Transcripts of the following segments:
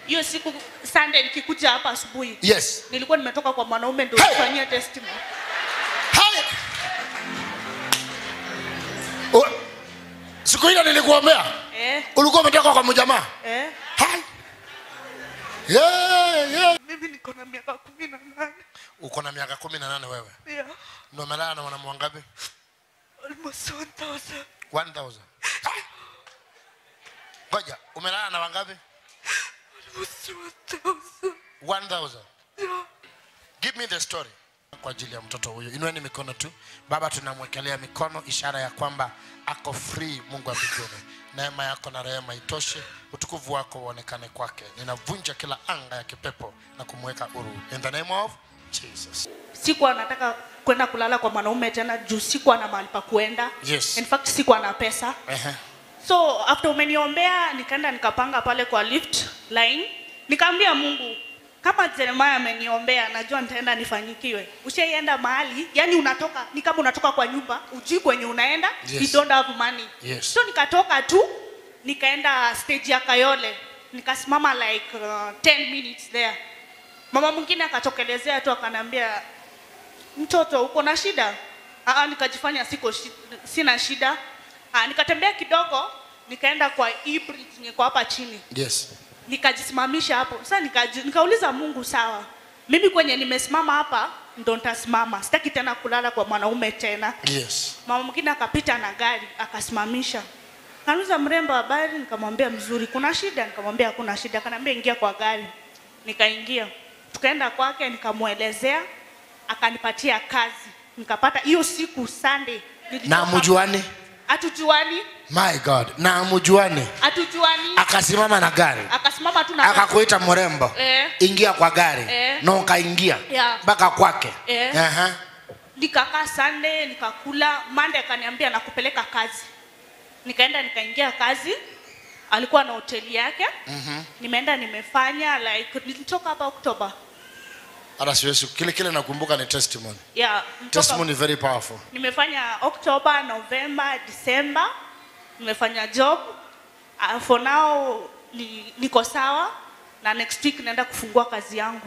hiyo siku Sunday nikikuja hapa asubuhi yes nilikuwa nimetoka kwa mwanaume ndio Hey! kufanyia testimony. Hai! O- siku ile nilikuombea Eh, ulikuwa umetoka kwa mjamaa eh. Hai! yeah, yeah. Mimi niko na miaka kumi na nane. uko na miaka kumi na nane wewe Yeah. na umelala na wanaume wangapi Almost 1000. 1000 Hai! ngoja umelala na wangapi Almost 1000. 1000 Yeah. give me the story kwa ajili ya mtoto huyu inueni mikono tu baba tunamwekelea mikono ishara ya kwamba ako free mungu wa mbinguni neema yako na rehema itoshe utukufu wako uonekane kwake ninavunja kila anga ya kipepo na kumweka huru in the name of jesus Sikuwa nataka kwenda kulala kwa mwanaume tena juu sikuwa na mahali pa kuenda. Yes. In fact sikuwa na pesa. Ehe. So after umeniombea nikaenda nikapanga pale kwa lift line. Nikaambia Mungu kama Jeremiah ameniombea najua nitaenda nifanyikiwe. Ushaienda mahali, yani unatoka ni kama unatoka kwa nyumba, ujui kwenye unaenda, Yes. you don't have money. Yes. So nikatoka tu nikaenda stage ya Kayole. Nikasimama like uh, 10 minutes there. Mama mwingine akatokelezea tu akanambia mtoto uko na shida? Aa, nikajifanya siko shi, sina shida. Aa, nikatembea kidogo nikaenda kwa hii bridge yenye iko hapa chini yes nikajisimamisha hapo. Sasa nikaji, nikauliza Mungu, sawa, mimi kwenye nimesimama hapa ndo nitasimama, sitaki tena kulala kwa mwanaume tena. yes Mama mwingine akapita na gari akasimamisha, kaniuliza mrembo, habari? Nikamwambia mzuri. Kuna shida? Nikamwambia hakuna shida. Akaniambia ingia kwa gari, nikaingia, tukaenda kwake, nikamwelezea, akanipatia kazi, nikapata hiyo siku Sunday. na nilitoka- mjuani Hatujuani, my god na mjuani hatujuani. akasimama na gari Akasimama tu na akakuita mrembo Eh. ingia kwa gari Eh. na ukaingia Yeah. mpaka kwake Eh. Aha. nikakaa Sunday nikakula. Monday akaniambia nakupeleka kazi, nikaenda nikaingia kazi. Alikuwa na hoteli yake mm-hmm. Nimeenda nimefanya like nilitoka hapa Oktoba hata siwezi kile kile nakumbuka ni testimony yeah, nilitoka- testimony very powerful nimefanya Oktoba, Novemba, Disemba nimefanya job uh, for now ni, niko sawa na next week naenda kufungua kazi yangu.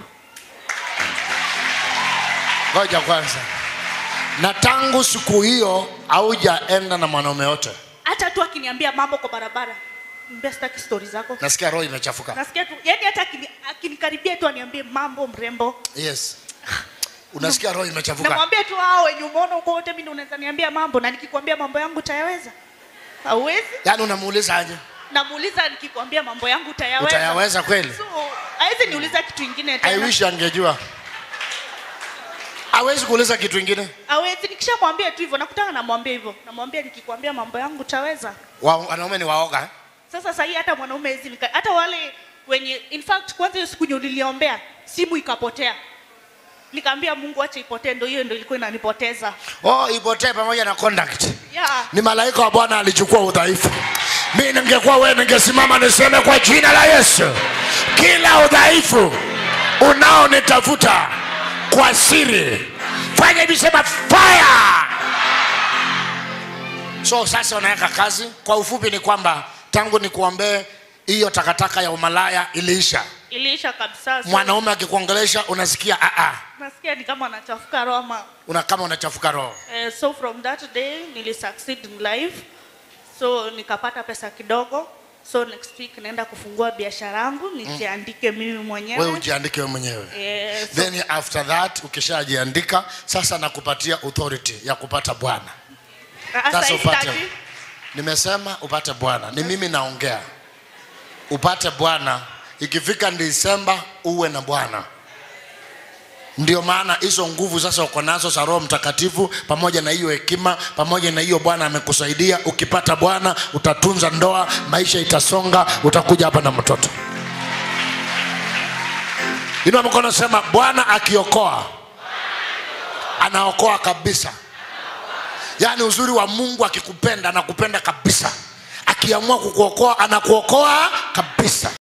ngoja kwanza na tangu siku hiyo haujaenda na mwanaume yote Hata tu akiniambia mambo kwa barabara, mbia sitaki stori zako nasikia roho imechafuka nasikia tu yani hata akini- akinikaribia tu aniambie mambo mrembo yes unasikia roho imechafuka namwambia tu hao wenye umeona huko wote mimi unaweza niambia mambo na nikikwambia mambo yangu utayaweza hauwezi yaani unamuuliza aje namuuliza nikikwambia mambo yangu utayaweza utayaweza kweli so hawezi niuliza kitu ingine i tena wish angejua hawezi kuuliza kitu ingine hawezi nikishamwambia tu hivyo nakutana namwambia hivyo namwambia nikikwambia mambo yangu utaweza Wa- wanaume ni waoga eh? sasa sahii hata mwanaume hezi nika, hata wale wenye in fact kwanza hiyo siku yenye niliombea simu ikapotea nikaambia mungu acha ipotee ndo hiyo ndo ilikuwa inanipoteza oh ipotee pamoja na conduct yeah. ni malaika wa bwana alichukua udhaifu mi ningekuwa wewe ningesimama niseme kwa jina la yesu kila udhaifu unaonitafuta kwa siri fanya hivi sema fire so sasa unaweka kazi kwa ufupi ni kwamba tangu nikuombee hiyo takataka ya umalaya iliisha iliisha kabisa so, mwanaume akikuongelesha unasikia "Ah, ah." nasikia ni kama anachafuka roho ama una kama unachafuka roho eh, so from that day nili succeed in life so nikapata pesa kidogo so next week naenda kufungua biashara yangu nijiandike mimi wewe mwenyewe ujiandike wewe mwenyewe eh, so, then after that ukishajiandika sasa nakupatia authority ya kupata bwana sasa sasa hivi upate tati- nimesema upate bwana ni mimi naongea upate bwana ikifika disemba uwe na bwana ndio maana hizo nguvu sasa uko nazo za roho mtakatifu pamoja na hiyo hekima pamoja na hiyo bwana amekusaidia ukipata bwana utatunza ndoa maisha itasonga utakuja hapa na mtoto inua mkono sema bwana akiokoa anaokoa kabisa yaani uzuri wa mungu akikupenda anakupenda kabisa akiamua kukuokoa anakuokoa kabisa